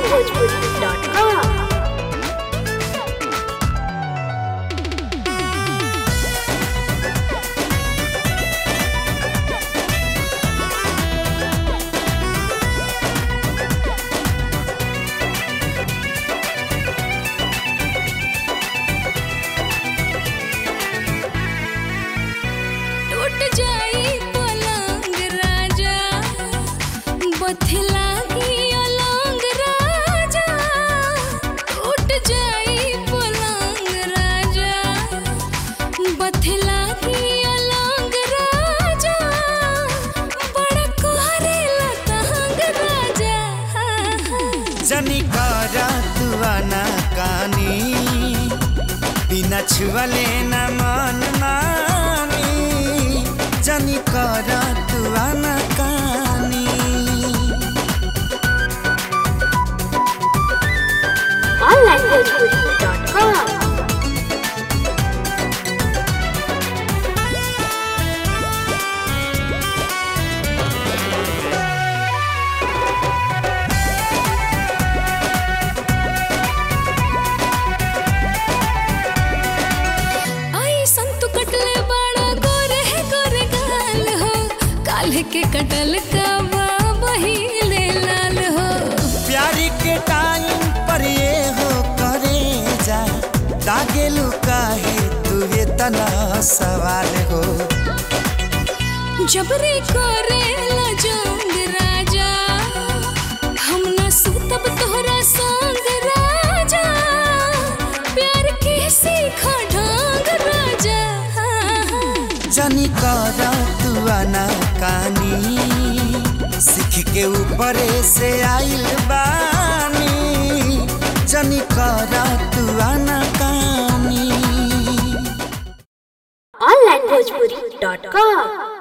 onlinebhojpuri.com टूट जाई पलंग राजा बथला की अलंग राजा टूट जाई पलंग राजा बथला की अलंग राजा बड़ा कोहरेला तहंग राजा जनी करा तुआना कानी बिना छुअले न मन मानी जनी करा तुआना कानी onlinebhojpuri.com आई संतु कटले बड़ा गोरे है गोरे गाल हो काल्ह के कटल का बहिले लाल हो प्यारी के टाइम पर ये हो करे जा दागे लुकाहे तुवे तना सवाल हो जबरी करे ला जोंग राजा हम न सुतब तोहरा संग राजा प्यार के सीखा ढंग राजा जनी करा तुआना कानी सीख के ऊपरे से आइल बानी जनी करा तुआना कानी onlinebhojpuri.com